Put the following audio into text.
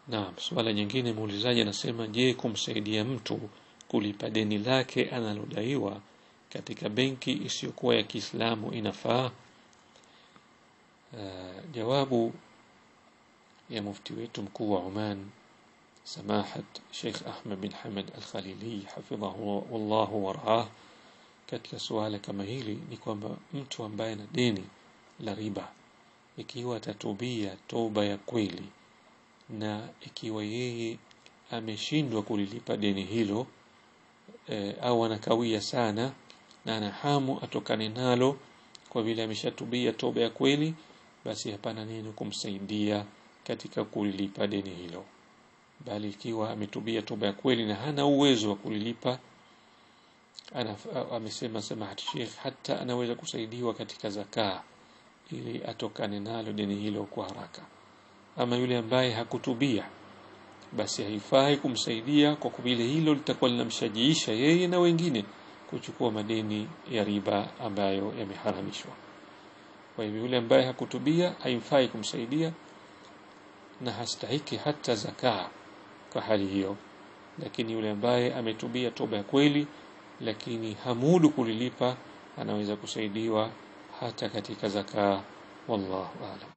Naam, swala nyingine muulizaji anasema, je, kumsaidia mtu kulipa deni lake analodaiwa katika benki isiyokuwa ya Kiislamu inafaa? Uh, jawabu ya mufti wetu mkuu wa Oman Samahat Sheikh Ahmed bin Hamad Al-Khalili hafidhahu wallahu warah, katika suala kama hili ni kwamba mtu ambaye ana deni la riba, ikiwa atatubia toba ya kweli na ikiwa yeye ameshindwa kulilipa deni hilo e, au anakawia sana na ana hamu atokane nalo kwa vile ameshatubia toba ya kweli, basi hapana neno kumsaidia katika kulilipa deni hilo, bali ikiwa ametubia toba ya kweli na hana uwezo wa kulilipa ana, amesema Samahat Sheikh hata anaweza kusaidiwa katika zakaa ili atokane nalo deni hilo kwa haraka. Ama yule ambaye hakutubia basi haifai kumsaidia kwa vile hilo litakuwa linamshajiisha yeye na wengine kuchukua madeni ya riba ambayo yameharamishwa. Kwa hivyo yule ambaye hakutubia haifai kumsaidia na hastahiki hata zakaa kwa hali hiyo, lakini yule ambaye ametubia toba ya kweli lakini hamudu kulilipa anaweza kusaidiwa hata katika zakaa. Wallahu aalam.